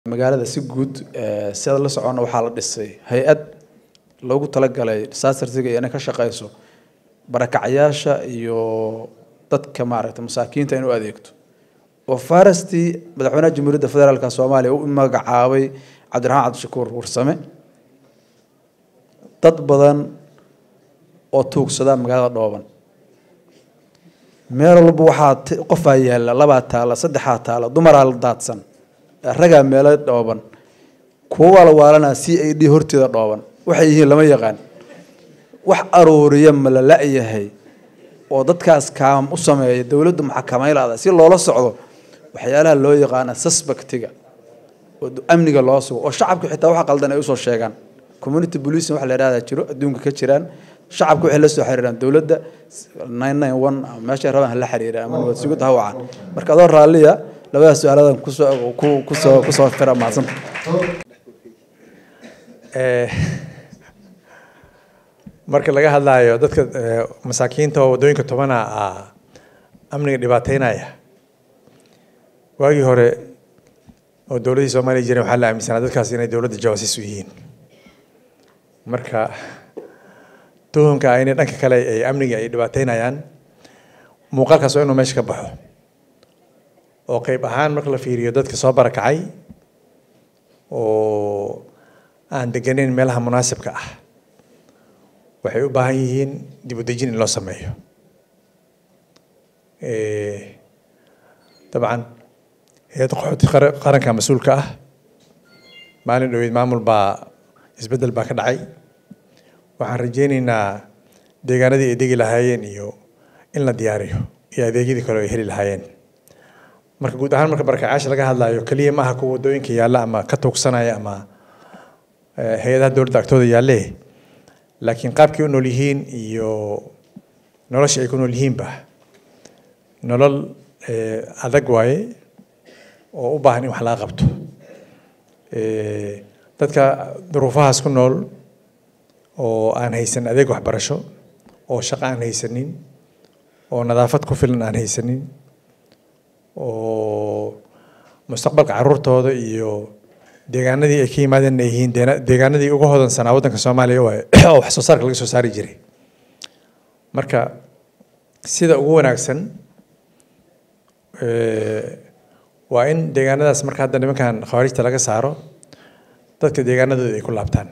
magaalada si guud sida la socona waxaa la dhisay hay-ad loogu talagalay disastersiga iyo inay ka shaqeyso barakacyaasha iyo dadka maaragtay masaakiinta in u adeegto oo farastii madaxweynaha jamhuuriyadda federaalka soomaaliya u magacaabay cabdiraxmaan cabdishakuur warsame dad badan oo tuugsada magaalada dhooban meel walba waxaa qofaa yaalla labaa taala saddexaa taala dumaraa la daadsan ragaa meelo dhooban kuwa waa la waalanaa c a d horteeda dhooban waxay yihiin lama yaqaan wax aruuriya ma la la-yahay oo dadkaas kaam u sameeya dowladdu maxakamaylaada si loola socdo waxyaalaha loo yaqaana suspectiga oo amniga loo sugo oo shacabka xitaa waxa qaldan ay usoo sheegaan community policing waxa la yidhahdaa jiro adduunka ka jiraan shacabka waxay la soo xiriiraan dowladda nine nine one meeshay rabaan hala xiriira ama nabad sugid ha wacan marka adoo raalliya labada su-aaladan kusoo ku kusoo kusoo fira mahadsanta marka laga hadlaayo dadka masaakiinta oo waddooyinka tobana ah amniga dhibaateynaya waagii hore oo dowladdii soomaaliya jireen waxaa la aaminsanaa dadkaas inay dowladda jawaasiis u yihiin marka tuhumka ah inay dhanka kale ay amniga ay dhibaateynayaan muuqaalkaas waa inuu meesha ka baxo oo qeyb ahaan marka la fiiriyo dadka soo barakacay oo aan deganeyn meelaha munaasibka ah waxay u baahan yihiin dib u dejin in loo sameeyo dabcan hay-adda qaxooti qaranka mas-uulka ah maalin dhaweyd maamul baa isbeddel baa ka dhacay waxaan rajeyneynaa deegaanadii ay degi lahaayeen iyo in la diyaariyo iyo adeegyadii kale ay heli lahaayeen marka guud ahaan marka barakacaasha laga hadlaayo keliya maaha kuwa waddooyinka yaalla ama ka tuugsanaya ama hay-adaha dowladda agtooda yaalle laakiin qaabkii u nool yihiin iyo nolosha ay ku nool yihiinba nolol adag waaye oo u baahan in wax laga qabto dadka duruufahaas ku nool oo aan haysan adeeg waxbarasho oo shaqo aan haysanin oo nadaafad ku filan aan haysanin oo mustaqbalka caruurtooda iyo deegaanadii ay ka yimaadeen ay yihiin deegaanadii uga hodansanaa waddanka soomaaliya waaye oo wax soo saarka laga soo saari jiray marka sida ugu wanaagsan waa in deegaanadaas marka hadda nimankan khawaarijta laga saaro dadka deegaanadooda ay ku laabtaan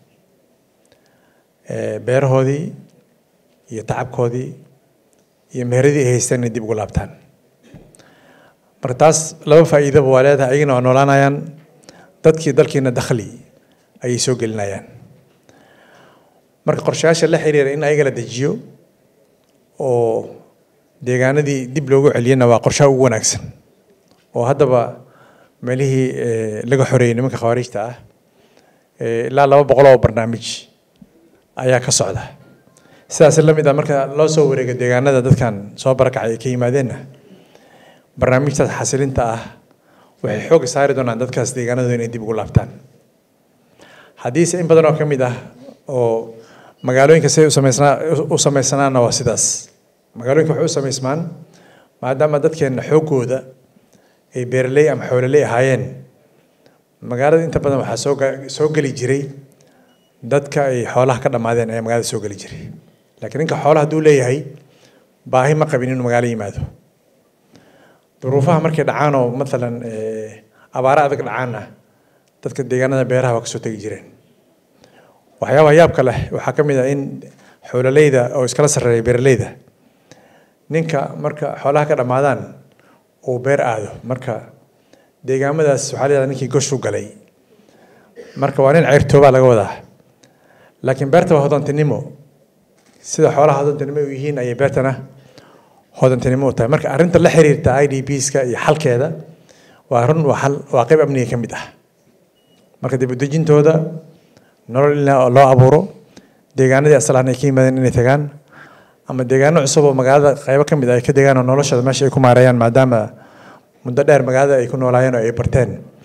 beerahoodii iyo tacabkoodii iyo meheradii ay haystaan inay dib ugu laabtaan marka taas laba faa'iidaba waa leedahay ayagana waa noolaanayaan dadkii dalkiina dakhli ayay soo gelinayaan marka qorshayaasha la xiriira in ayaga la dejiyo oo deegaanadii dib loogu celiyana waa qorshaha ugu wanaagsan oo haddaba meelihii laga xoreeyey nimanka khawaarijta ah ilaa laba boqol oo barnaamij ayaa ka socda sidaas la mid ah marka loo soo wareego deegaanada dadkan soo barakacay ay ka yimaadeenna barnaamijtaas xasilinta ah waxay xoogga saari doonaan dadkaas deegaanadooda inay dib ugu laabtaan haddiise in badan oo ka mid ah oo magaalooyinka siday usameysnaa u sameysanaanna waa sidaas magaalooyinka waxay u sameysmaan maadaama dadkeenna xooggooda ay beeraley ama xoololey ahaayeen magaalada inta badan waxaa soo soo geli jiray dadka ay xoolaha ka dhammaadeen ayaa magaalada soo geli jiray laakiin ninka xoolaha hadduu leeyahay baahi ma qabin inuu magaalo yimaado duruufaha markay dhacaan oo maalan abaaro adag dhacaanna dadka deegaanada beeraha waa kasoo tegi jireen waxyaabaha yaabka leh waxaa ka mid ah in xoololeyda oo iskala sarreeya beeraleyda ninka marka xoolaha ka dhammaadaan uu beer aado marka deegaamadaas waxaa la yidhahdaa ninkii gosh u galay marka waa nin ceyrtoobaa laga wadaa laakiin beerta waa hodantinimo sida xoolaha hodantinimo u yihiin ayay beertana hodantinimo u tahay marka arrinta la xiriirta i d bska iyo xalkeeda waa run waa xal waa qayb amniga ka mid ah marka dib u dejintooda nolol in loo abuuro deegaanadii asalaan ay ka yimaadeen inay tagaan ama deegaano cusub oo magaalada qaybo ka mid ah ay ka degaan oo noloshooda meesha ay ku maareeyaan maadaama muddo dheer magaalada ay ku noolaayeen oo ay barteen